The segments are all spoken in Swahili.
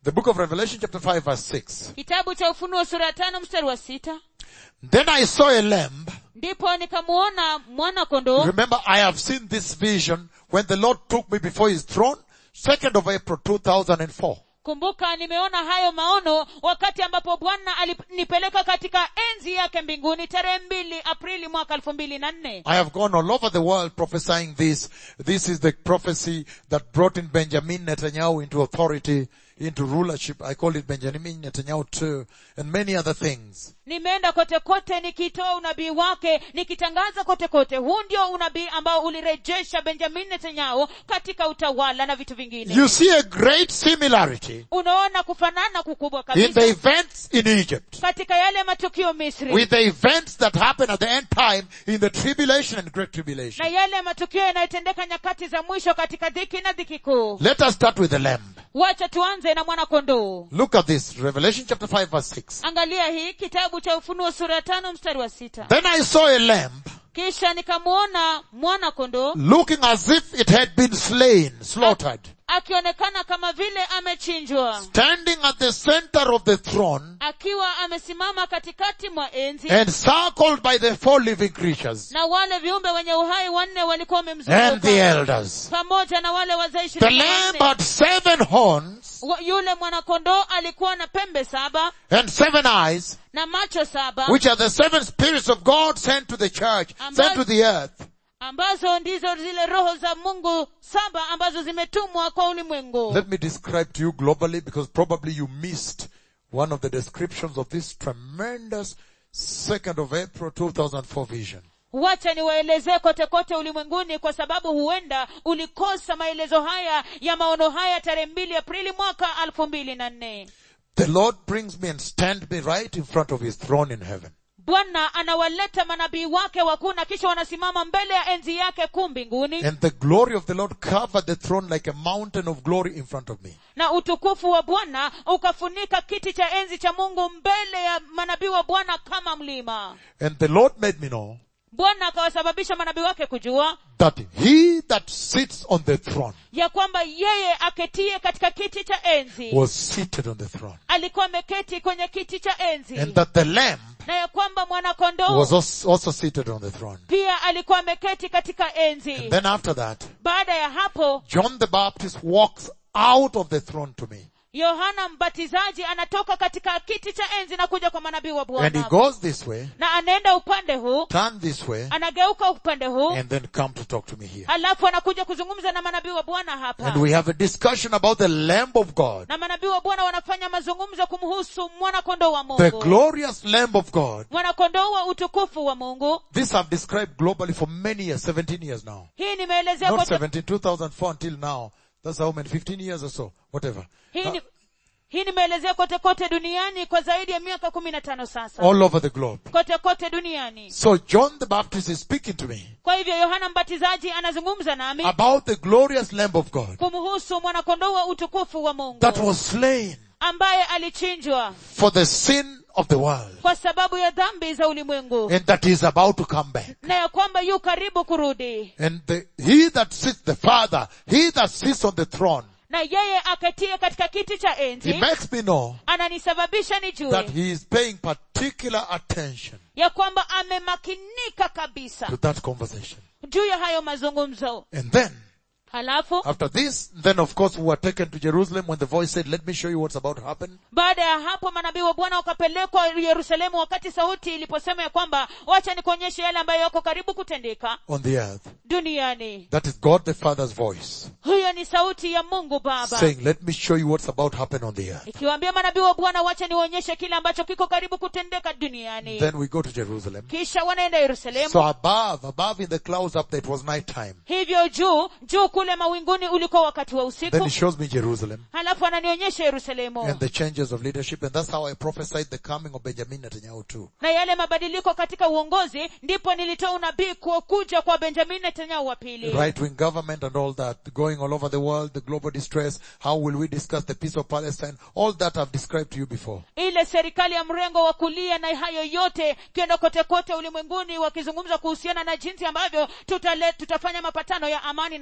The book of Revelation chapter 5 verse 6. kitabu cha ufunuo sura ya tano mstari wa sita Then I saw a lamb. ndipo nikamuona mwana kondoo Remember, I have seen this vision when the Lord took me before his throne, 2nd of April 2004. kumbuka nimeona hayo maono wakati ambapo bwana alinipeleka katika enzi yake mbinguni tarehe mbili aprili mwaka elfu mbili na nne I have gone all over the world prophesying this. This is the prophecy that brought in Benjamin Netanyahu into authority, into rulership. I call it Benjamin Netanyahu too, and many other things. nimeenda kote kote nikitoa unabii wake nikitangaza kote kote huu ndio unabii ambao ulirejesha benjamin netanyahu katika utawala na vitu vingine You see a great similarity unaona kufanana kukubwa in the kabisa events in Egypt katika yale matukio misri with the events that happen at the end time in the tribulation and great na tribulation. yale matukio yanayotendeka nyakati za mwisho katika dhiki na dhiki kuu Let us start with the lamb. wacha tuanze na mwana kondoo Look at this, Revelation chapter 5 verse 6. angalia hii kitabu cha ufunuo sura ya tano mstari wa sita Then I saw a lamb kisha nikamuona mwana kondoo looking as if it had been slain, slaughtered, akionekana kama vile amechinjwa standing at the center of the throne akiwa amesimama katikati mwa enzi and circled by the four living creatures na wale viumbe wenye uhai wanne walikuwa and the wamemzunguka elders. pamoja na wale wazee The ishirini na lamb wanne. had seven horns Wa- yule mwanakondoo alikuwa na pembe saba and seven eyes, na macho saba which are the seven spirits of God sent to the church, sent to the earth. ambazo ndizo zile roho za mungu saba ambazo zimetumwa kwa ulimwengu Let me describe to you globally because probably you missed one of the descriptions of this tremendous 2nd of April 2004 vision. wacha niwaelezee kote kote ulimwenguni kwa sababu huenda ulikosa maelezo haya ya maono haya tarehe mbili aprili mwaka elfu mbili na nne The Lord brings me and stand me right in front of his throne in heaven. bwana anawaleta manabii wake wakuu na kisha wanasimama mbele ya enzi yake kuu mbinguni And the glory of the Lord covered the throne like a mountain of glory in front of me. na utukufu wa bwana ukafunika kiti cha enzi cha mungu mbele ya manabii wa bwana kama mlima And the Lord made me know bwana akawasababisha manabii wake kujua that he that sits on the throne ya kwamba yeye aketie katika kiti cha enzi was seated on the throne. alikuwa ameketi kwenye kiti cha enzi And that the lamb na ya kwamba mwanakondoo was als- also seated on the throne. pia alikuwa ameketi katika enzi And then after that, baada ya hapo John the Baptist walks out of the throne to me. yohana mbatizaji anatoka katika kiti cha enzi na kuja kwa manabii wa And he bwana goes this way, na anaenda upande huu turn this way, anageuka upande huu and then come to talk to me here. alafu anakuja kuzungumza na manabii wa bwana hapa And we have a discussion about the Lamb of God, na manabii wa bwana wanafanya mazungumzo kumhusu mwanakondoo wa the mungu glorious Lamb of God. mwanakondoo wa utukufu wa mungu This I've described globally for many years, 17 years now. hii nimeelezea Not kote 17, 2004 until now. That's how many, 15 years or so, whatever. hii Uh, ni, hii nimeelezea kote kote duniani kwa zaidi ya miaka kumi na tano sasa all over the globe. kote kote duniani So John the Baptist is speaking to me kwa hivyo yohana mbatizaji anazungumza nami about the glorious Lamb of God kumhusu mwanakondoo wa utukufu wa mungu that was slain ambaye alichinjwa for the sin of the world kwa sababu ya dhambi za ulimwengu and that is about to come back. na ya kwamba yu karibu kurudi And the, he that sits, the Father, he that sits on the throne, na yeye aketie katika kiti cha he enzi makes me know ananisababisha that nijue he is paying particular attention ya kwamba amemakinika kabisa to that conversation. juu ya hayo mazungumzo And then, halafu after this, then of course we were taken to Jerusalem when the voice said, let me show you what's about to happen. baada ya hapo manabii wa bwana wakapelekwa yerusalemu wakati sauti iliposema ya kwamba wacha nikuonyeshe yale ambayo yako karibu kutendeka on the earth. duniani That is God the Father's voice huyo ni sauti ya mungu baba saying, let me show you what's about to happen on the earth. ikiwaambia manabii wa bwana wacha niwaonyeshe kile ambacho kiko karibu kutendeka duniani Then we go to Jerusalem. kisha wanaenda yerusalemu So above, above in the clouds up there, it was night time. hivyo juu juu kule mawinguni ulikuwa wakati wa Then usiku he shows me Jerusalem halafu ananionyesha yerusalemu and the changes of leadership and that's how I prophesied the coming of Benjamin Netanyahu too. na yale mabadiliko katika uongozi ndipo nilitoa unabii kwa kuja kwa benjamin netanyahu wa pili Right wing government and all that, going all over the world, the global distress, how will we discuss the peace of Palestine, all that I've described to you before. ile serikali ya mrengo wa kulia na hayo yote kienda kote kote ulimwenguni wakizungumza kuhusiana na jinsi ambavyo tutale, tutafanya mapatano ya amani na hayo yote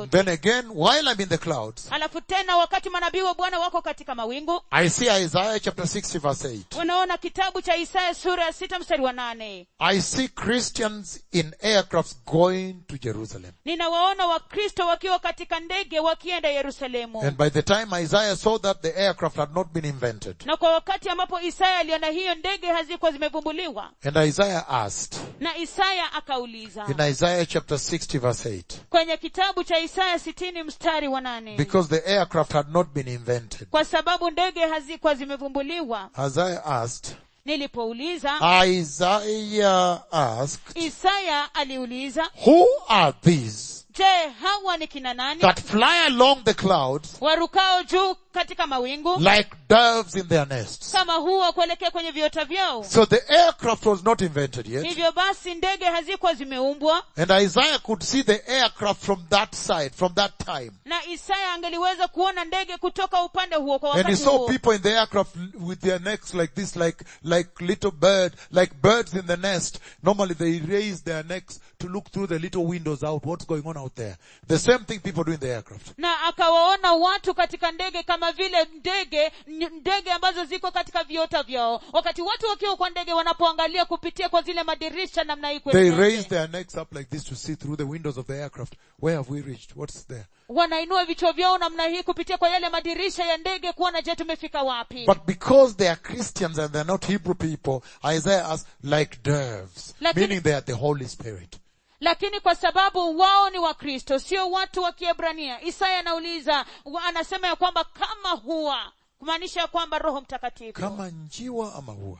yote Then again, while I'm in the clouds, alafu tena wakati manabii wa bwana wako katika mawingu I see Isaiah chapter 60 verse 8. unaona kitabu cha isaya sura ya sita mstari wa nane I see Christians in aircrafts going to Jerusalem. ninawaona wakristo wakiwa katika ndege wakienda yerusalemu And by the time Isaiah saw that, the aircraft had not been invented. na kwa wakati ambapo isaya aliona hiyo ndege hazikuwa zimevumbuliwa And Isaiah asked, na isaya akauliza in Isaiah chapter 60 verse 8, kwenye kitabu cha isaya sitini mstari wa nane because the aircraft had not been invented. kwa sababu ndege hazikuwa zimevumbuliwa Isaiah asked, nilipouliza Isaiah asked, isaya aliuliza who are these je hawa ni kina nani that fly along the clouds warukao juu katika mawingu like doves in their nests? kama huwa kuelekea kwenye viota vyao So the aircraft was not invented yet. hivyo basi ndege hazikuwa zimeumbwa And Isaiah could see the aircraft from that side, from that time. na isaya angeliweza kuona ndege kutoka upande huo kwa And he wakati saw huo people in the aircraft with their necks like this, like, like little bird, like birds in the nest. Normally they raise their necks to look through the little windows out, what's going on out there. The same thing people do in the aircraft. na akawaona watu katika ndege kama vile ndege n- ndege ambazo ziko katika viota vyao wakati watu wakiwa kwa ndege wanapoangalia kupitia kwa zile madirisha namna hii kwenye They ndege. raise their necks up like this to see through the windows of the aircraft. Where have we reached? What's there? wanainua vichwa vyao namna hii kupitia kwa yale madirisha ya ndege kuona je tumefika wapi But because they are Christians and they're not Hebrew people, Isaiah asks, like doves. Lakini- Meaning they are the Holy Spirit. lakini kwa sababu wao ni wakristo sio watu wa kiebrania isaya anauliza wa- anasema ya kwamba kama huwa kumaanisha ya kwamba roho mtakatifu Kama njiwa ama hua.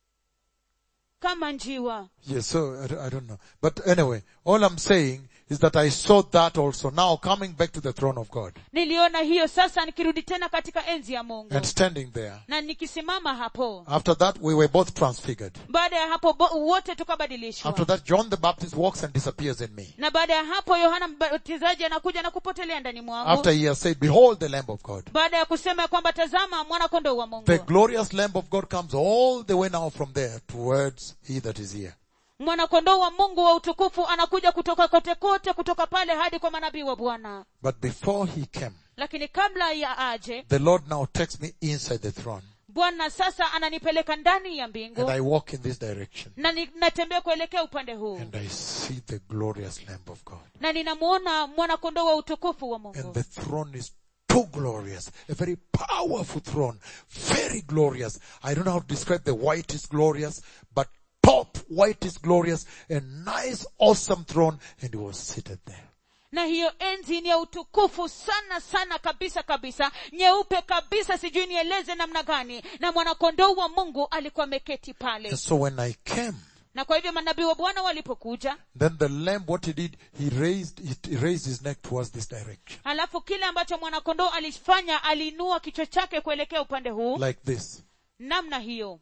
kama njiwa Yes, so I, don't- I don't know. But anyway, all I'm saying is that I saw that also. Now coming back to the throne of God niliona hiyo sasa nikirudi tena katika enzi ya mungu and standing there. na nikisimama hapo After that, we were both transfigured. baada ya hapo bo- wote tukabadilishwa After that, John the Baptist walks and disappears in me. na baada ya hapo yohana mbatizaji anakuja na kupotelea ndani mwangu After he has said, behold the Lamb of God. baada ya kusema ya kwamba tazama mwanakondoo wa mungu The glorious Lamb of God comes all the way now from there towards he that is here. mwanakondoo wa mungu wa utukufu anakuja kutoka kote kote kutoka pale hadi kwa manabii wa bwana But before he came, lakini kabla ya aje the Lord now takes me inside the throne bwana sasa ananipeleka ndani ya mbingu and I walk in this direction na ni- natembea kuelekea upande huu and I see the glorious Lamb of God. na ninamwona mwanakondoo wa utukufu wa And mungu the throne is too glorious. A very powerful throne. Very glorious. I don't know how to describe the white is glorious, but top white is glorious. A nice, awesome throne. And he was seated there. na hiyo enzi ni ya utukufu sana sana kabisa kabisa nyeupe kabisa sijui nieleze namna gani na mwanakondoo wa mungu alikuwa ameketi pale And so when I came, na kwa hivyo manabii wa bwana walipokuja then the lamb, what he did, he raised, he raised his neck towards this direction. halafu kile ambacho mwanakondoo alifanya aliinua kichwa chake kuelekea upande huu Like this. namna hiyo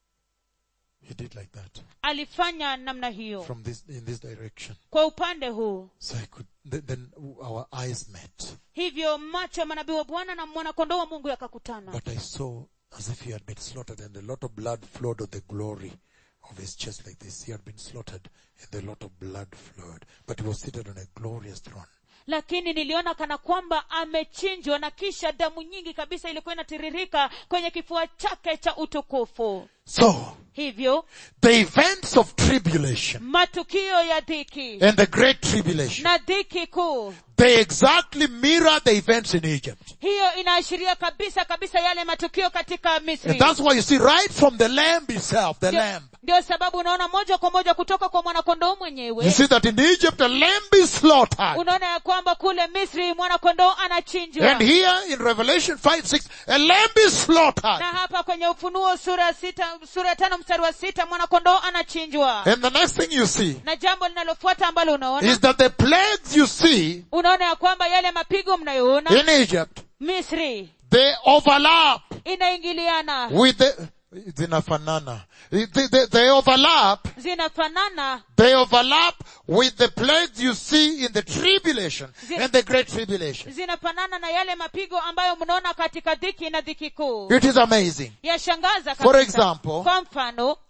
He did like that. alifanya namna hiyo From this, in this direction. kwa upande huu So I could, th- then our eyes met. hivyo macho ya manabii wa bwana na mwanakondoo wa mungu yakakutana But I saw as if he had been slaughtered and a lot of blood flowed on the glory of his chest like this. He had been slaughtered and a lot of blood flowed. But he was seated on a glorious throne. lakini niliona kana kwamba amechinjwa na kisha damu nyingi kabisa ilikuwa inatiririka kwenye kifua chake cha utukufu So, hivyo the events of tribulation matukio ya dhiki and the great tribulation, na dhiki kuu they exactly mirror the events in Egypt. hiyo inaashiria kabisa kabisa yale matukio katika And misri that's why you see right from the lamb itself, the Ndio- lamb. ndio sababu unaona moja kwa moja kutoka kwa mwanakondoo You mwenyewe see that in Egypt a lamb is slaughtered. unaona ya kwamba kule misri mwanakondoo anachinjwa And here in Revelation 5, 6, a lamb is slaughtered. na hapa kwenye ufunuo sura ya sita sura ya tano mstari wa sita mwanakondoo anachinjwa And the next thing you see na jambo linalofuata ambalo unaona is that the plagues you see unaona ya kwamba yale mapigo mnayoona in Egypt, misri they overlap inaingiliana with the, zinafanana. They, they, they overlap, zinafanana they overlap with the plagues you see in the tribulation Zi- and the great tribulation. zinafanana na yale mapigo ambayo mnaona katika dhiki na dhiki kuu It is amazing. yashangaza For kabisa. example, kwa mfano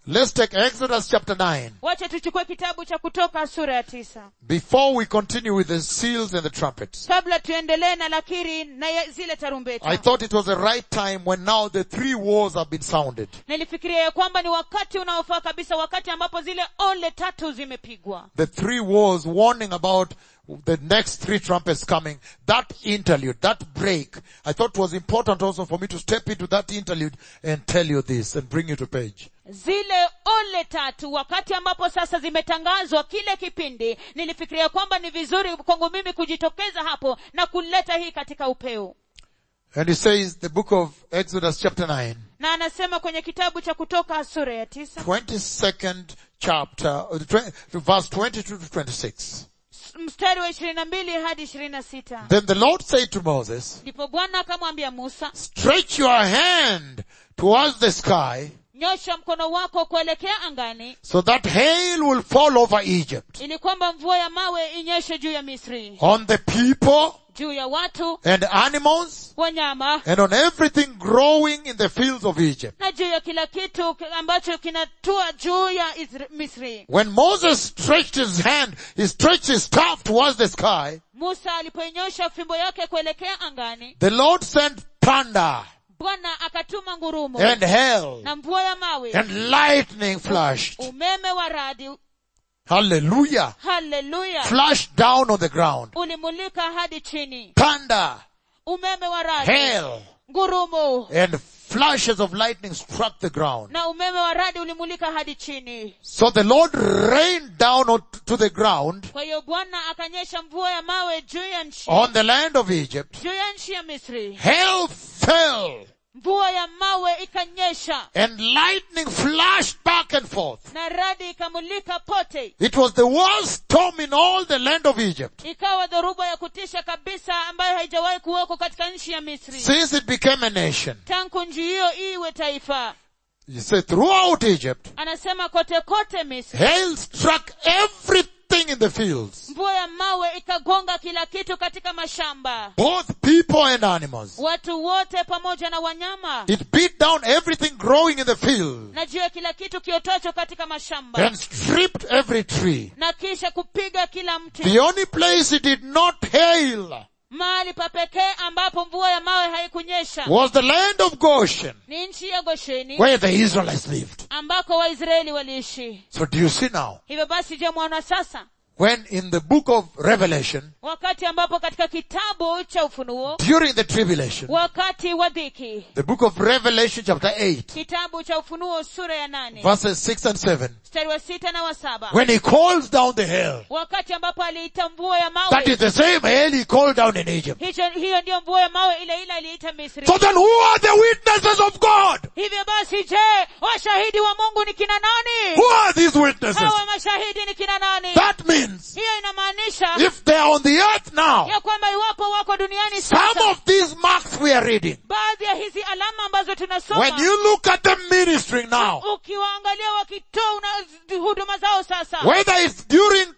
Let's take Exodus chapter 9 wacha tuchukue kitabu cha kutoka sura ya tisa before we continue with the seals and the trumpets. kabla tuendelee na lakiri na ya- zile I tarumbeta thought it was the right time when now the three wars have been sounded. nilifikiria ya kwamba ni wakati unaofaa kabisa wakati ambapo zile ole tatu zimepigwa The three wars warning about the next three trumpets coming. That interlude, that break. I thought it was important also for me to step into that interlude and tell you this and bring you to page. zile ole tatu wakati ambapo sasa zimetangazwa kile kipindi nilifikiria kwamba ni vizuri kwangu mimi kujitokeza hapo na kuleta hii katika upeo And it says the book of Exodus chapter 9, na anasema kwenye kitabu cha kutoka sura ya tisa 22nd chapter, uh, twen- verse 22 to 26. mstari wa ishirini na mbili hadi ishirini na sita Then the Lord said to Moses, ndipo bwana akamwambia musa stretch your hand towards the sky nyosha mkono wako kuelekea angani so that hail will fall over Egypt ili kwamba mvua ya mawe inyeshe juu ya misri on the people juu ya watu and animals wanyama and on everything growing in the fields of Egypt. na juu ya kila kitu ki- ambacho kinatua juu ya Isra- misri When Moses stretched his hand, he stretched his staff towards the sky, musa alipoinyosha fimbo yake kuelekea angani the Lord sent thunder bwana akatuma ngurumo and hail na mvua ya mawe and lightning flashed. umeme wa radi Hallelujah. haleluya Flashed down on the ground. ulimulika hadi chini Thunder, umeme wa radi hail, ngurumo and flashes of lightning struck the ground. na umeme wa radi ulimulika hadi chini So the Lord rained down on- to the ground kwa hiyo bwana akanyesha mvua ya mawe juu ya nchi on the land of Egypt. juu ya nchi ya misri Hail fell mvua ya mawe ikanyesha and lightning flashed back and forth. na radi ikamulika pote It was the worst storm in all the land of Egypt ikawa dhoruba ya kutisha kabisa ambayo haijawahi kuweko katika nchi ya misri since it became a nation. tangu nchi hiyo iwe taifa You say throughout Egypt, anasema kote kote misri hail struck everything in the fields, mvua ya mawe ikagonga kila kitu katika mashamba both people and animals. watu wote pamoja na wanyama It beat down everything growing in the field na juu ya kila kitu kiotocho katika mashamba and stripped every tree. na kisha kupiga kila mti The only place it did not hail mahali pa pekee ambapo mvua ya mawe haikunyesha was the land of Goshen ni nchi ya gosheni where the Israelites lived. ambako waisraeli waliishi So do you see now? hivyo basi je mwana sasa When in the book of Revelation, wakati ambapo katika kitabu cha ufunuo during the tribulation, wakati wa dhiki the book of Revelation chapter 8, kitabu cha ufunuo sura ya nane verses 6 and 7, mstari wa sita na wa saba when he calls down the hail, wakati ambapo aliita mvua ya that mawe is the same hail he called down in Egypt. hicho hiyo ndiyo mvua ya mawe ile ile aliita misri So then who are the witnesses of God? hivyo basi je washahidi wa mungu ni kina nani Who are these witnesses? hawa mashahidi ni kina nani That means hiyo inamaanisha if they are on the earth now, ya kwamba iwapo wako duniani some sasa of these marks we are reading, baadhi ya hizi alama ambazo when tunasoma you look at them ministering now, ukiwaangalia wakitoa una- huduma zao sasa whether it's during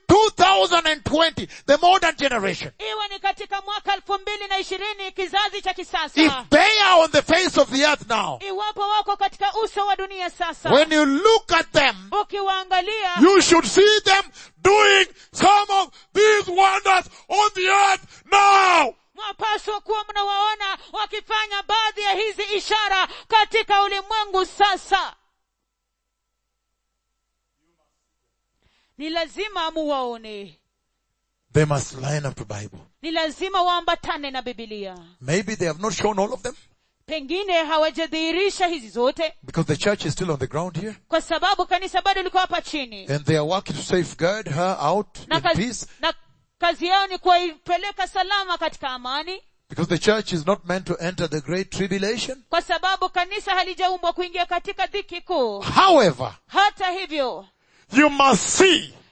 2020, the modern generation, iwe ni katika mwaka elfu mbili na ishirini kizazi cha if kisasa they are on the face of the earth now, iwapo wako katika uso wa dunia sasa when you look at them, ukiwaangalia you should see them doing some of these wonders on the earth now. mwapaswa kuwa mnawaona wakifanya baadhi ya hizi ishara katika ulimwengu sasa ni lazima muwaone They must line up to Bible. ni lazima waambatane na bibilia Maybe they have not shown all of them pengine hawajadhihirisha hizi zote because the church is still on the ground here kwa sababu kanisa bado liko hapa chini and they are working to safeguard her out na in kazi, peace na kazi yao ni kuwaipeleka salama katika amani because the church is not meant to enter the great tribulation. kwa sababu kanisa halijaumbwa kuingia katika dhiki kuu However, hata hivyo you must see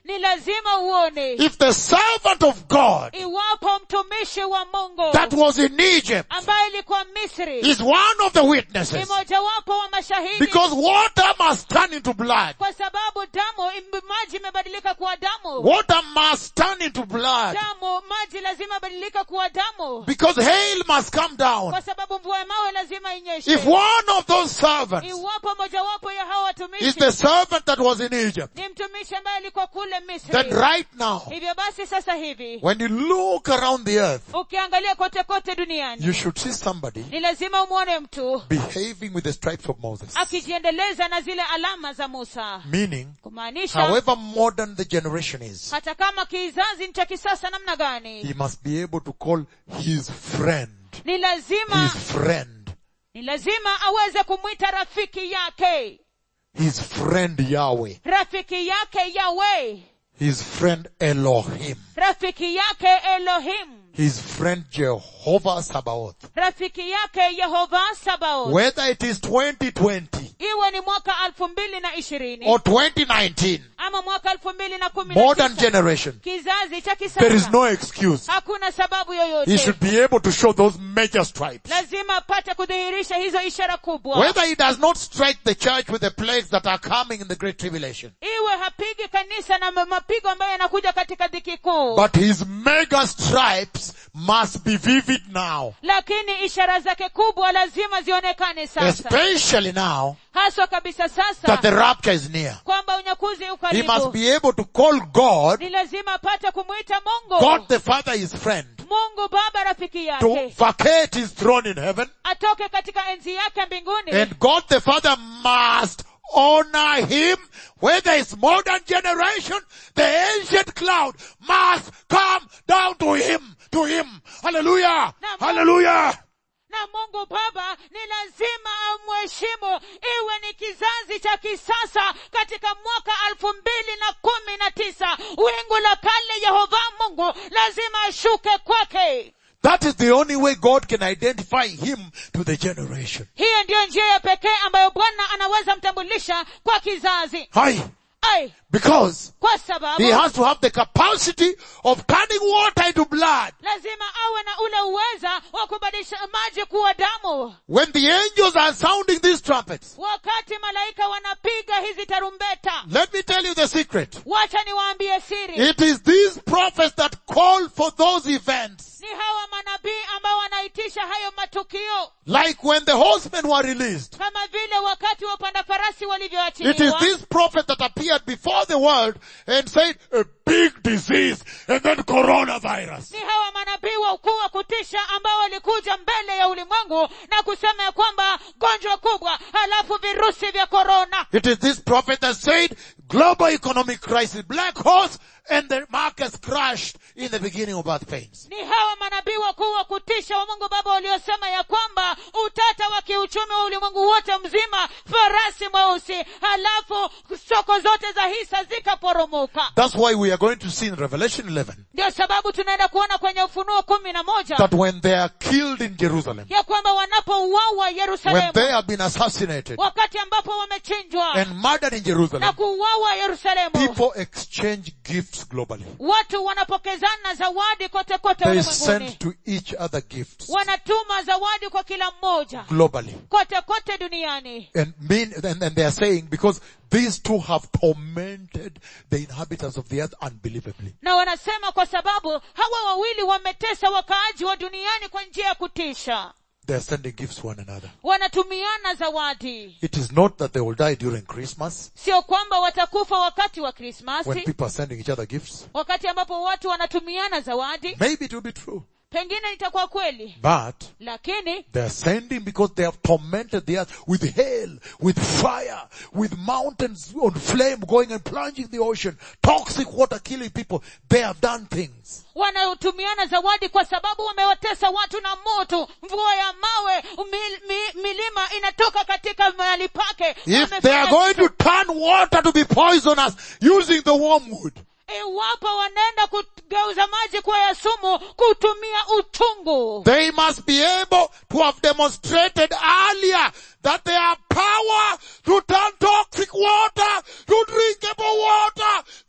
ni lazima uone if the servant of God iwapo mtumishi wa mungu that was in Egypt ambaye ilikuwa misri is one of the ni witnesses, mojawapo wa mashahidi because water must turn into blood. kwa sababu damu im- maji imebadilika kuwa damu Water must turn into blood. damu maji lazima ibadilika kuwa damu Because hail must come down. kwa sababu mvua ya mawe lazima inyeshe If one of those servants iwapo mojawapo ya hawa is watumishi the servant that was in Egypt, ni mtumishi ambaye alikuwa kule misri then right now, hivyo basi sasa hivi when you look around the earth, ukiangalia kote kote duniani you should see somebody ni lazima umwone mtu behaving with the stripes of Moses. akijiendeleza na zile alama za musa Meaning, kumaanisha however modern the generation is, hata kama kizazi ni cha kisasa namna gani he must be able to call his friend, ni lazima his friend, ni lazima aweze kumwita rafiki yake his friend Yahweh, rafiki yake yawe his friend Elohim, rafiki yake elohim his friend Jehovah Sabaoth. rafiki yake yehova sabaoth Whether it is 2020 iwe ni mwaka elfu mbili na ishirini or 2019, ama mwaka elfu mbili na kumi na modern tisa generation, kizazi cha there is kisasa no excuse. hakuna sababu He yoyote should be able to show those major stripes. lazima apate kudhihirisha hizo ishara kubwa Whether he does not strike the church with the plagues that are coming in the great tribulation, iwe hapigi kanisa na ma- mapigo ambayo yanakuja katika dhiki kuu but his mega stripes must be vivid now, lakini ishara zake kubwa lazima zionekane sasa especially now haswa kabisa that sasa the rapture is near. kwamba unyakuzi He must ukaribu be able to call God, ni lazima apate kumwita mungu God the Father his friend, mungu baba rafiki to yake vacate his throne in heaven, atoke katika enzi yake mbinguni and God the Father must honor him. Whether it's modern generation, the ancient cloud must come down to him, to him. Hallelujah! Hallelujah! na mungu baba ni lazima amheshimu iwe ni kizazi cha kisasa katika mwaka elfu mbili na kumi na tisa wingu la kale yehova mungu lazima ashuke kwake That is the only way God can identify him to the generation. hiyo ndiyo njia ya pekee ambayo bwana anaweza mtambulisha kwa kizazi Hi. ai Because kwa sababu he has to have the capacity of turning water into blood. lazima awe na ule uweza wa kubadilisha maji kuwa damu When the angels are sounding these trumpets, wakati malaika wanapiga hizi tarumbeta let me tell you the secret. wacha niwaambie siri It is these prophets that call for those events. ni hawa manabii ambao wanaitisha hayo matukio Like when the horsemen were released. kama vile wakati wa upanda farasi It is walivyoachiliwa this prophet that appeared before the world and said, a big disease and then coronavirus. ni hawa manabii wa ukuu wa kutisha ambao walikuja mbele ya ulimwengu na kusema ya kwamba gonjwa kubwa halafu virusi vya korona It is this prophet that said, global economic crisis, black horse, and the markets crashed in the beginning of birth pains. ni hawa manabii wakuu wa kutisha wa mungu baba waliosema ya kwamba utata wa kiuchumi wa ulimwengu wote mzima farasi mweusi halafu soko zote za hisa zikaporomoka That's why we are going to see in Revelation 11 ndio sababu tunaenda kuona kwenye ufunuo kumi na moja that when they are killed in Jerusalem, ya kwamba wanapouawa when yerusalemu they have been assassinated wakati ambapo wamechinjwa and murdered in na Jerusalem, kuuawa yerusalemu people exchange gifts globally. watu wanapokezana zawadi kote kote They ulimwenguni send to each other gifts wanatuma zawadi kwa kila mmoja globally. kote kote duniani And mean, and, and they are saying because these two have tormented the inhabitants of the earth unbelievably. na wanasema kwa sababu hawa wawili wametesa wakaaji wa duniani kwa njia ya kutisha They are sending gifts to one another. wanatumiana zawadi It is not that they will die during Christmas sio kwamba watakufa wakati wa when krismasi people are sending each other gifts. wakati ambapo watu wanatumiana zawadi Maybe it will be true. pengine itakuwa kweli But lakini they are sending because they have tormented the earth with hail, with fire, with mountains on flame going and plunging the ocean, toxic water killing people. They have done things. wanatumiana zawadi kwa sababu wamewatesa watu na moto mvua ya mawe mil, mi, milima inatoka katika mahali pake If Wamefanya they are going to kitu- turn water to be poisonous using the wormwood, iwapo wanaenda kugeuza maji kuwa ya sumu kutumia uchungu They must be able to have demonstrated earlier that they have power to turn toxic water to drinkable water. They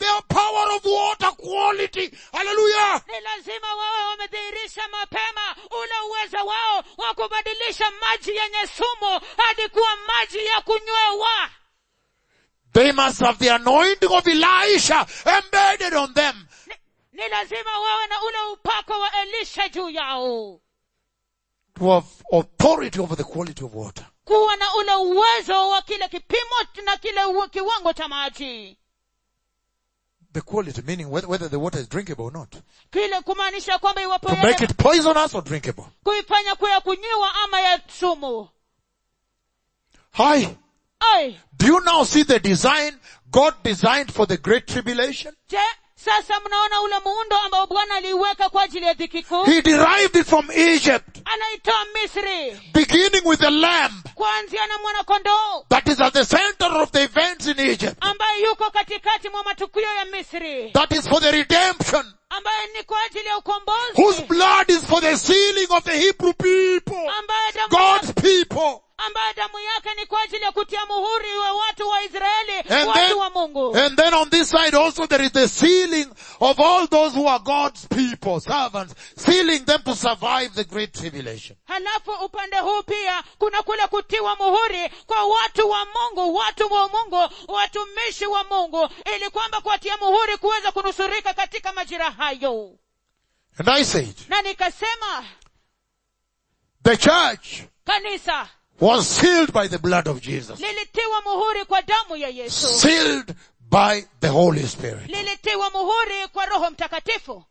their power of water quality. Hallelujah. ni lazima wawe wamedhihirisha mapema ule uwezo wao wa kubadilisha maji yenye sumu hadi kuwa maji ya kunywewa They must have the anointing of Elisha embedded on them. ni, ni lazima wawe na ule upako wa elisha juu yao To have authority over the quality of water. kuwa na ule uwezo wa kile kipimo na kile u- kiwango cha maji The quality, meaning whether, whether the water is drinkable or not. kile kumaanisha kwamba iwapo To yale make it poisonous or drinkable. kuifanya kuwa ya kunywiwa ama ya sumu Hi. ai Do you now see the design God designed for the great tribulation? je sasa mnaona ule muundo ambao bwana aliuweka kwa ajili ya dhiki kuu He derived it from Egypt, anaitoa misri beginning with the lamb kuanzia na mwanakondoo that is at the center of the events in Egypt. ambaye yuko katikati mwa matukio ya misri That is for the redemption, ambaye ni kwa ajili ya ukombozi whose blood is for the sealing of the Hebrew people, ambaye damu God's yake, people. ambaye damu yake ni kwa ajili ya kutia muhuri wa watu wa israeli And then, watu wa mungu and then on this side also there is the sealing of all those who are God's people, servants, sealing them to survive the great tribulation. halafu upande huu pia kuna kule kutiwa muhuri kwa watu wa mungu watu wa mungu watumishi wa mungu ili kwamba kuwatia muhuri kuweza kunusurika katika majira hayo And I said, na nikasema the church kanisa was sealed by the blood of Jesus. lilitiwa muhuri kwa damu ya yesu Sealed by the Holy Spirit. lilitiwa muhuri kwa roho mtakatifu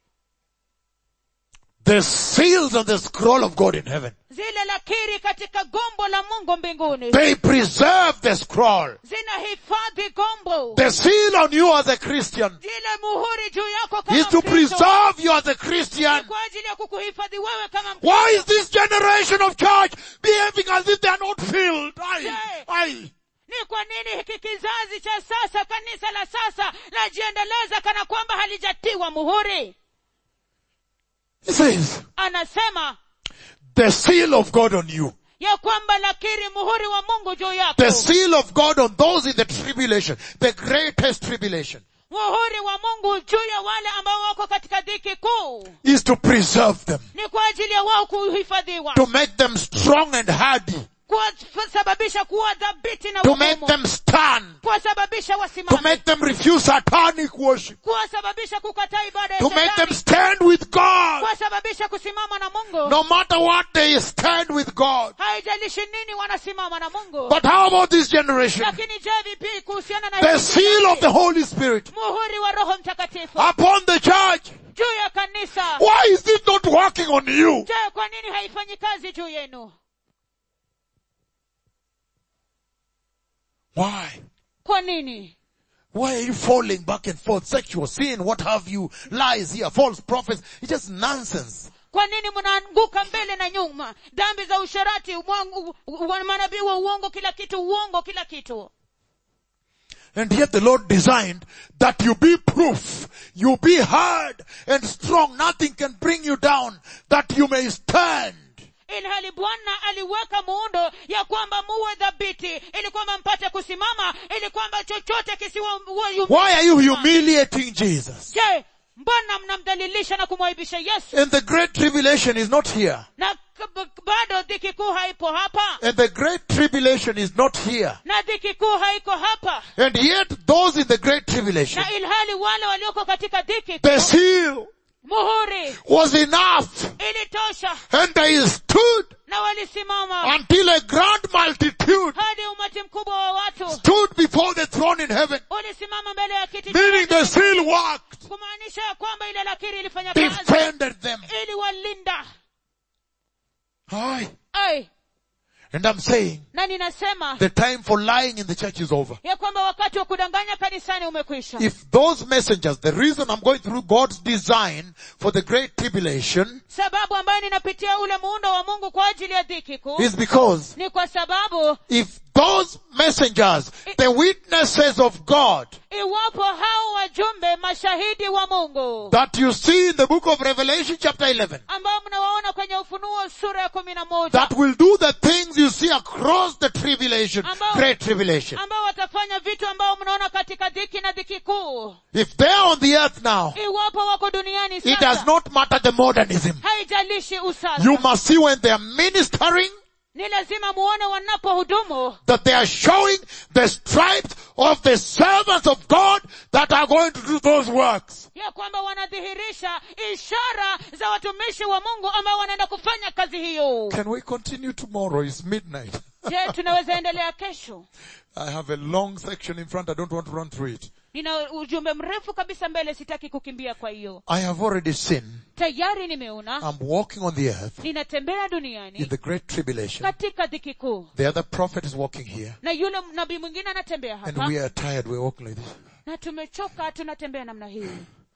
The seals on the scroll of God in heaven. zile lakiri katika gombo la mungu mbinguni They preserve the scroll. zinahifadhi gombo The seal on you as a Christian zile muhuri juu yako kama is to Mkristo. preserve you as a Christian. kwa ajili ya kukuhifadhi wewe kama Mkristo. Why is this generation of church behaving as if they are not filled? I, I, ni kwa nini hiki kizazi cha sasa kanisa la sasa lajiendeleza kana kwamba halijatiwa muhuri he says, anasema the seal of God on you. ya kwamba lakiri muhuri wa mungu juu yako The seal of God on those in the tribulation, the greatest tribulation, muhuri wa mungu juu ya wale ambao wako katika dhiki kuu is to preserve them, ni kwa ajili ya wao kuhifadhiwa to make them strong and hardy, kuwasababisha kuwa dhabiti na to make wagumu them stand, kuwasababisha to wasimame make them refuse satanic worship, kuwasababisha kukataa ibada ya to make them shetani stand with God. kuwasababisha kusimama na mungu No matter what, they stand with God. haijalishi nini wanasimama na mungu But how about this generation? lakini je vipi kuhusiana na The hili seal kizazi? of the Holy Spirit muhuri wa roho mtakatifu upon the church. juu ya kanisa Why is it not working on you? je kwa nini haifanyi kazi juu yenu Why? kwa nini Why are you falling back and forth? Sexual sin, what have you? Lies here, false prophets. It's just nonsense. kwa nini mnaanguka mbele na nyuma dhambi za usharati umwangu- u- manabii wa uongo kila kitu uongo kila kitu And yet the Lord designed that you be proof, you be hard and strong. Nothing can bring you down, that you may stand. ilhali bwana aliweka muundo ya kwamba muwe dhabiti ili kwamba mpate kusimama ili kwamba chochote kisiwa Why are you humiliating Jesus? je mbona mnamdhalilisha na kumwaibisha yesu And the great tribulation is not here. na k- bado dhiki kuu haipo hapa And the great tribulation is not here. na dhiki kuu haiko hapa And yet those in the great tribulation, na ilhali wale walioko katika dhiki the kuu, seal muhuri was enough. ilitosha And they stood na walisimama until a grand multitude hadi umati mkubwa wa watu stood before the throne in heaven, ulisimama mbele ya kiti cha meaning enzi the seal worked, kumaanisha ya kwamba ile lakiri ilifanya kazi defended them. ili walinda Aye. ai And I'm saying na ninasema the time for lying in the church is over. ya kwamba wakati wa kudanganya kanisani umekwisha If those messengers, the reason I'm going through God's design for the great tribulation sababu ambayo ninapitia ule muundo wa mungu kwa ajili ya dhiki kuu is because ni kwa sababu if those messengers, the witnesses of God iwapo hao wajumbe mashahidi wa mungu that you see in the book of Revelation chapter 11, ambao mnawaona kwenye ufunuo sura ya kumi na moja that will do the things you see across the tribulation, Ambao- great tribulation. ambao watafanya vitu ambao mnaona katika dhiki na dhiki kuu If they are on the earth now, iwapo wako duniani it does sasa not matter the modernism. haijalishi usasa You must see when they are ministering ni lazima muone wanapohudumu that they are showing the stripes of the servants of God that are going to do those works. ya kwamba wanadhihirisha ishara za watumishi wa mungu ambao wanaenda kufanya kazi hiyo Can we continue tomorrow? It's midnight. je tunaweza endelea kesho I have a long section in front. I don't want to run through it. nina ujumbe mrefu kabisa mbele sitaki kukimbia kwa hiyo I have already seen. tayari nimeona I'm walking on the earth ninatembea in duniani the great tribulation. katika dhiki kuu The other prophet is walking here. na yule nabii mwingine anatembea And hapa we are tired. We're walking like this. na tumechoka tunatembea namna hii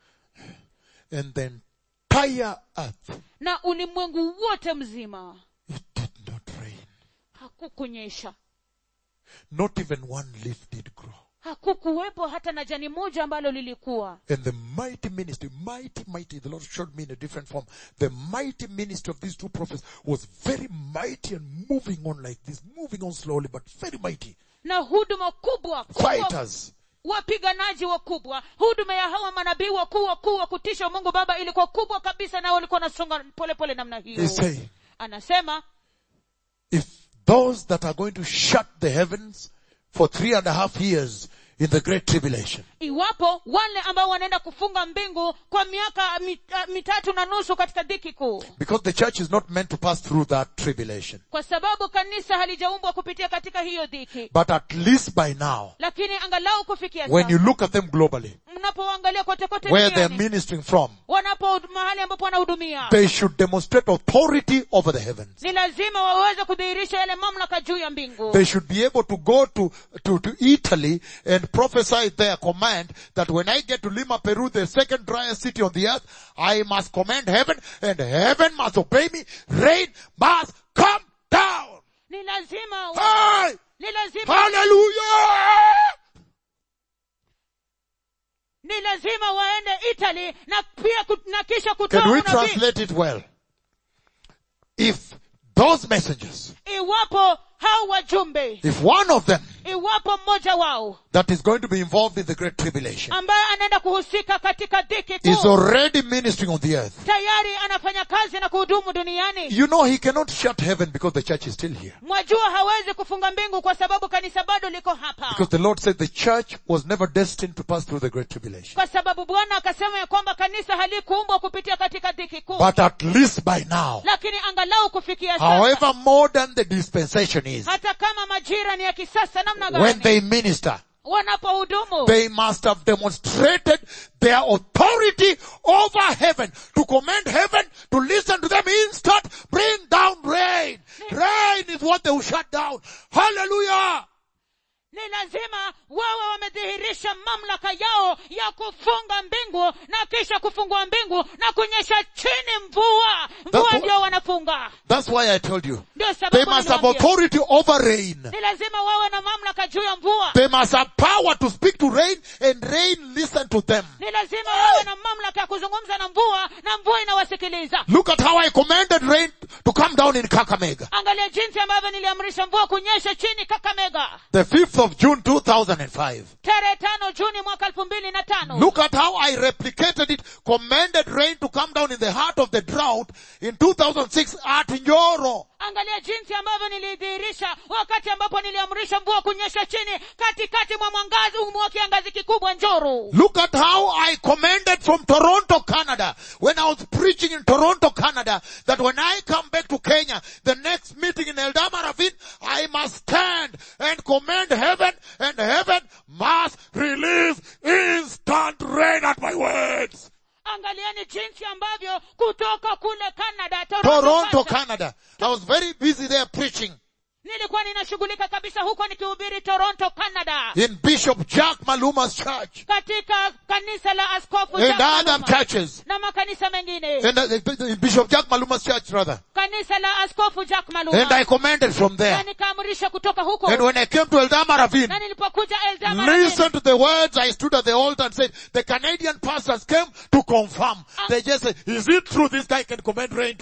And the entire earth, na ulimwengu wote mzima it did not rain. hakukunyesha Not even one leaf did grow. hakukuwepo hata na jani moja ambalo lilikuwa And the mighty ministry, mighty, mighty, the Lord showed me in a different form. The mighty ministry of these two prophets was very mighty and moving on like this, moving on slowly, but very mighty. na huduma kubwa kubwa Fighters. wapiganaji wakubwa huduma ya hawa manabii wakuu wakuu wa kutisha mungu baba ilikuwa kubwa kabisa na walikuwa wanasonga polepole namna hiyo He's saying, anasema if those that are going to shut the heavens for three and a half years in the great tribulation, iwapo wale ambao wanaenda kufunga mbingu kwa miaka mit, uh, mitatu na nusu katika dhiki kuu because the church is not meant to pass through that tribulation, kwa sababu kanisa halijaumbwa kupitia katika hiyo dhiki but at least by now, lakini angalau kufikia when you sasa look at them globally, mnapoangalia kote kote where they're duniani, ministering from, wanapo mahali ambapo wanahudumia they should demonstrate authority over the heavens. ni lazima waweze kudhihirisha yale mamlaka juu ya mbingu They should be able to go to, to, to Italy and prophesy their command that when I get to Lima, Peru, the second driest city on the earth, I must command heaven and heaven must obey me. Rain must come down. ni lazima Hey! ni lazima Hallelujah! ni lazima waende italy na pia kut- na kisha kutoa Can we unabii translate it well? If those messengers, iwapo hao wajumbe if one of them iwapo mmoja wao that is going to be involved in the great tribulation ambaye anaenda kuhusika katika dhiki is kuu already ministering on the earth, tayari anafanya kazi na kuhudumu duniani you know he cannot shut heaven because the church is still here. mwajua hawezi kufunga mbingu kwa sababu kanisa bado liko hapa Because the Lord said the church was never destined to pass through the great tribulation. kwa sababu bwana akasema ya kwamba kanisa halikuumbwa kupitia katika dhiki kuu But at least by now, lakini angalau kufikia sasa however modern the dispensation is, hata kama majira ni ya kisasa namna when gani they minister, wanapohudumu they must have demonstrated their authority over heaven to command heaven to listen to them instant, bring down rain. Rain is what they will shut down. Hallelujah! ni lazima wawe wamedhihirisha mamlaka yao ya kufunga mbingu na kisha kufungua mbingu na kunyesha chini mvua mvua That's ndio wanafunga That's why I told you. ndio They sababu must have niliwaambia. authority over rain. ni lazima wawe na mamlaka juu ya mvua They must have power to speak to rain and rain listen to them. ni lazima wawe na mamlaka ya kuzungumza na mvua na mvua inawasikiliza Look at how I commanded rain to come down in Kakamega. angalia jinsi ambavyo niliamrisha mvua kunyesha chini kakamega The 5th of June 2005. tarehe tano juni mwaka elfu mbili na tano Look at how I replicated it, commanded rain to come down in the heart of the drought in 2006 at Njoro. angalia jinsi ambavyo nilidhihirisha wakati ambapo niliamrisha mvua kunyesha chini katikati mwa mwangazi mwa kiangazi kikubwa njoro Look at how I commanded from Toronto, Canada, when I was preaching in Toronto, Canada, that when I come back to Kenya, the next meeting in Eldama Ravine, I must stand and command heaven, and heaven must release instant rain at my words. angalieni jinsi ambavyo kutoka kule canada Toronto, Canada, Canada. I was very busy there preaching nilikuwa ninashughulika kabisa huko nikihubiri toronto canada in Bishop Jack Maluma's church katika kanisa la askofu and Jack other Maluma churches. na makanisa mengine And uh, in Bishop Jack Maluma's church rather. kanisa la askofu jack And maluma I commanded from na there. nikaamrisha kutoka huko And when I came to Eldama Ravine, na nilipokuja Eldama Listen to the words I stood at the altar and said, the Canadian pastors came to confirm. They just said, is it true this guy can command rain to come?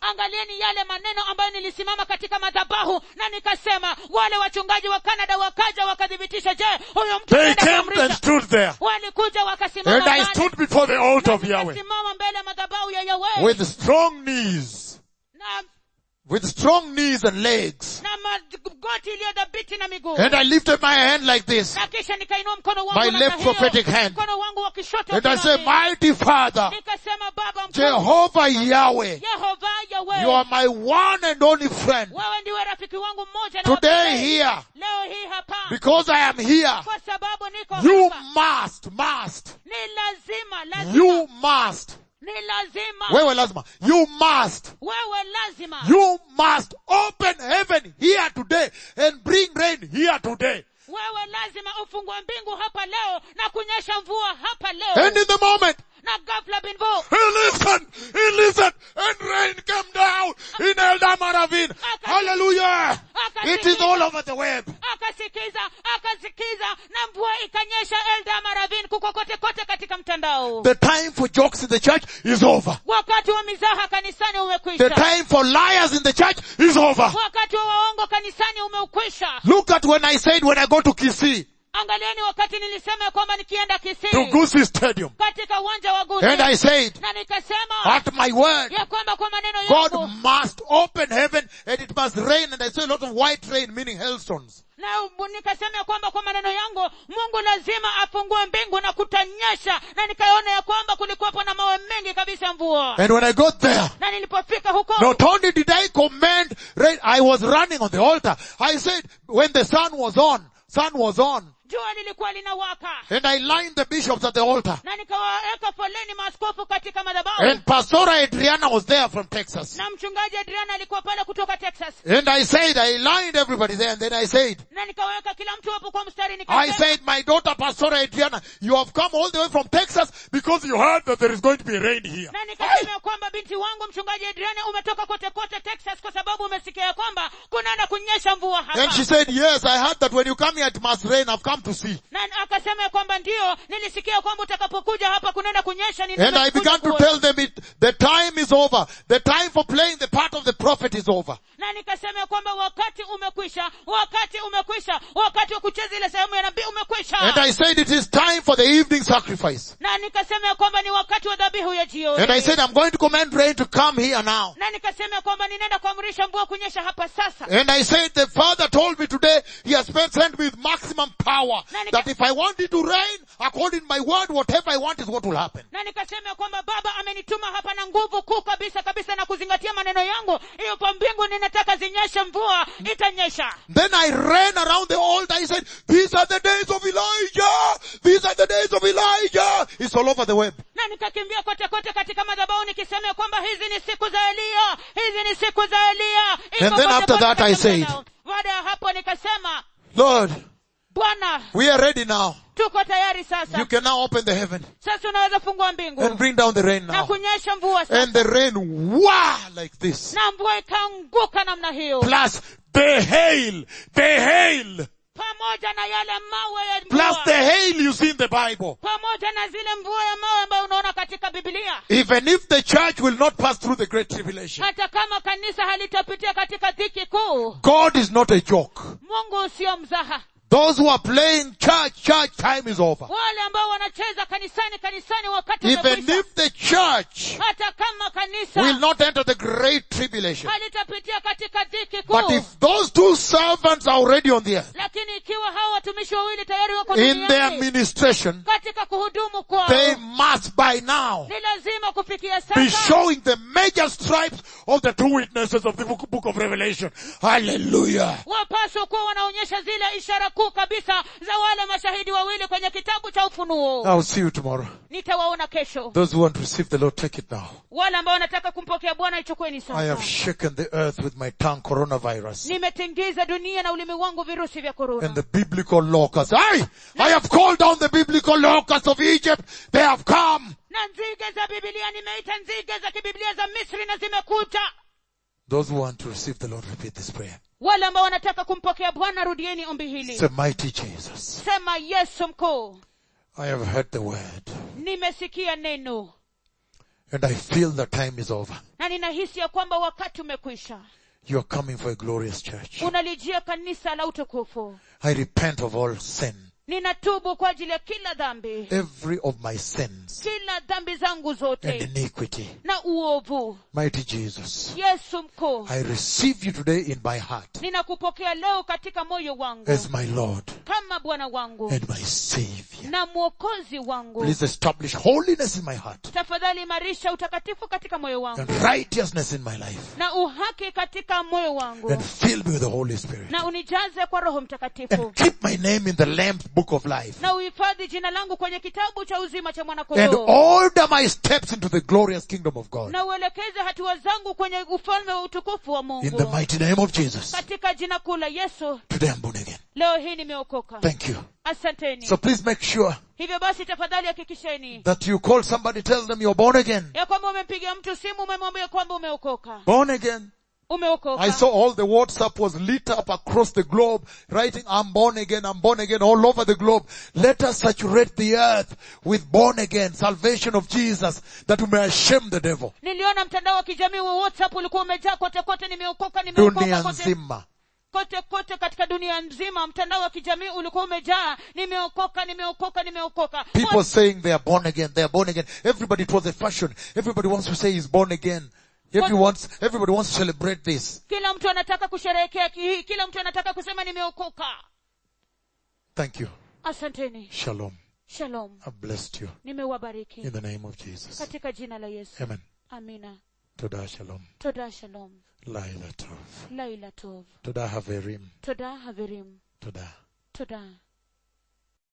angalieni yale maneno ambayo nilisimama katika madhabahu na nikasema wale wachungaji wa canada wakaja wakathibitisha je huyo mtu They anaenda came and kuamrisha stood there. walikuja wakasimama And I pale. stood before the altar of Na Yahweh nikasimama mbele ya madhabahu ya Yahweh with strong knees, na, with strong knees and legs. na magoti iliyodhabiti na miguu And I lifted my hand like this. na kisha nikainua mkono wangu My namna left hiyo, prophetic hand. mkono wangu wa kushoto And I said, kiume. mighty Father, nikasema baba mkuu Jehovah Yahweh, yehova you yawe are my one and only friend. wewe ndiwe rafiki wangu mmoja na wa Today pekee. here, leo hii hapa because I am here, kwa sababu niko you hapa must, must, ni lazima lazima you must, ni lazima wewe lazima, you must, wewe lazima you must open heaven here today and bring rain here today. wewe lazima ufungue mbingu hapa leo na kunyesha mvua hapa And leo in the moment, na ghafla binvu he listened, he listened, and rain came down in Eldama Ravine. Hallelujah! It is all over the web. akasikiza akasikiza na mvua ikanyesha eldama ravin kuko kote kote katika mtandao The time for jokes in the church is over. wakati wa mizaha kanisani The umekwisha time for liars in the church is over. wakati wa waongo kanisani umeukwisha Look at when I said when I go to Kisii, angalieni wakati nilisema ya kwamba nikienda to kisii Gusi Stadium, katika uwanja wa gusi and I said, na nikasema at my word, ya kwamba kwa maneno God yangu must open heaven and it must rain, and I saw a lot of white rain, meaning hailstones. na nikasema ya kwamba kwa maneno yangu mungu lazima afungue mbingu na kutanyesha na nikaona ya kwamba kulikuwepo na mawe mengi kabisa ya mvua And when I got there, na nilipofika huko not only did I command rain, I was running on the altar. I said, when the sun was on, sun was on, jua lilikuwa linawaka and I lined the bishops at the altar. na nikawaweka foleni maaskofu katika madhabahu And Pastora Adriana was there from Texas. na mchungaji adriana alikuwa pale kutoka texas And I said, I lined everybody there, and then I said, na nikaweka kila mtu hapo kwa mstari I nikasema said, my daughter Pastora Adriana, you have come all the way from Texas because you heard that there is going to be rain here. na nikasema ya kwamba binti wangu mchungaji adriana umetoka kote kote texas kwa sababu umesikia ya kwamba kunaenda kunyesha mvua hapa And she said, yes, I heard that when you come here it must rain. I've come to see. na akasema ya kwamba ndio nilisikia kwamba utakapokuja hapa kunaenda kunyesha And I nimekuja began to kuona." tell them it, the time is over. The time for playing the part of the prophet is over. na nikasema ya kwamba wakati umekwisha wakati umekwisha wakati wa kucheza ile sehemu ya nabii umekwisha And I said it is time for the evening sacrifice. na nikasema ya kwamba ni wakati wa dhabihu ya jioni And I said I'm going to command rain to come here now. na nikasema ya kwamba ninaenda kuamrisha mvua kunyesha hapa sasa And I said the father told me today he has sent me with maximum power that if I want it to rain according to my word, whatever I want is what will happen. na nikasema ya kwamba baba amenituma hapa na nguvu kuu kabisa kabisa na kuzingatia maneno yangu hiyo kwa mbingu ninataka zinyeshe mvua itanyesha Then I ran around the altar. I said, these are the days of Elijah. These are the days of Elijah. It's all over the web. na nikakimbia kote kote katika madhabahu nikisema ya kwamba hizi ni siku za eliya hizi ni siku za eliya Iko And then kote after kote that I katika said, mtandao. baada ya hapo nikasema Lord, bwana we are ready now. tuko tayari You sasa can now open the heaven sasa unaweza fungua mbingu and bring down the rain na now. kunyesha mvua sasa And the rain, wah, like this. na mvua ikaanguka namna hiyo Plus the hail, the hail, pamoja na yale mawe ya plus mvua the hail you see in the Bible. pamoja na zile mvua ya mawe ambayo unaona katika biblia Even if the church will not pass through the great tribulation, hata kama kanisa halitapitia katika dhiki kuu God is not a joke. mungu sio mzaha Those who are playing church, church time is over. wale ambao wanacheza kanisani kanisani wakati Even umekwisha if the church hata kama kanisa will not enter the great tribulation. halitapitia katika dhiki But kuu if those two servants are already on the earth, lakini ikiwa hawa watumishi wawili tayari wako in their duniani ministration, katika kuhudumu kwao they must by now ni lazima kufikia be sasa showing the major stripes of the two witnesses of the book, book of Revelation. Hallelujah. wapaswa kuwa wanaonyesha zile ishara kuu kabisa za wale mashahidi wawili kwenye kitabu cha ufunuo I'll see you tomorrow. nitawaona kesho Those who want to receive the Lord, take it now. wale ambao wanataka kumpokea bwana ichukueni I sasa have shaken the earth with my tongue, coronavirus. nimetingiza dunia na ulimi wangu virusi vya And korona the biblical locusts. I, I have called down the biblical locusts of Egypt. They have come. na nzige za bibilia nimeita nzige za kibiblia za misri na zimekuja Those who want to receive the Lord, repeat this prayer. wale ambao wanataka kumpokea bwana rudieni ombi hili Say, mighty Jesus, sema yesu mkuu I have heard the word. nimesikia neno And I feel the time is over. na ninahisi ya kwamba wakati umekwisha You are coming for a glorious church. unalijia kanisa la utukufu I repent of all sin. ninatubu kwa ajili ya kila dhambi Every of my sins kila dhambi zangu and zote iniquity. na uovu Mighty Jesus. yesu mkuu I receive you today in my heart ninakupokea leo katika moyo wangu as my Lord kama bwana wangu and my Savior. na mwokozi wangu Please establish holiness in my heart tafadhali imarisha utakatifu katika moyo wangu and righteousness in my life na uhaki katika moyo wangu and fill me with the Holy Spirit na unijaze kwa roho mtakatifu and keep my name in the Lamb's book of life na uhifadhi jina langu kwenye kitabu cha uzima cha and mwanakondoo order my steps into the glorious kingdom of God na uelekeze hatua zangu kwenye ufalme wa utukufu wa in the mungu mighty name of Jesus. katika jina kuu la yesu Today I'm born again. leo hii nimeokoka Thank you. asanteni So please make sure hivyo basi tafadhali hakikisheni that you call somebody, tell them you're born again. ya kwamba umempigia mtu simu umemwambia kwamba umeokoka Born again. umeokoka I saw all the WhatsApp was lit up across the globe, writing, I'm born again, I'm born again, all over the globe. Let us saturate the earth with born again, salvation of Jesus, that we may shame the devil. niliona mtandao wa kijamii wa whatsapp ulikuwa umejaa kote kote nimeokoka nimeokoka Dunia kote, nzima. kote kote katika dunia nzima mtandao wa kijamii ulikuwa umejaa nimeokoka nimeokoka nimeokoka People saying they are born again, they are born again. Everybody, it was a fashion. Everybody wants to say he's born again. Everybody wants, everybody wants to celebrate this. kila mtu anataka kusherehekea hii kila mtu anataka kusema nimeokoka Thank you. asanteni Shalom. shalom I've blessed you nimewabariki in the name of Jesus. katika jina la yesu Amen. amina Toda shalom. toda shalom Laila tov. laila tov Toda haverim. toda haverim Toda. toda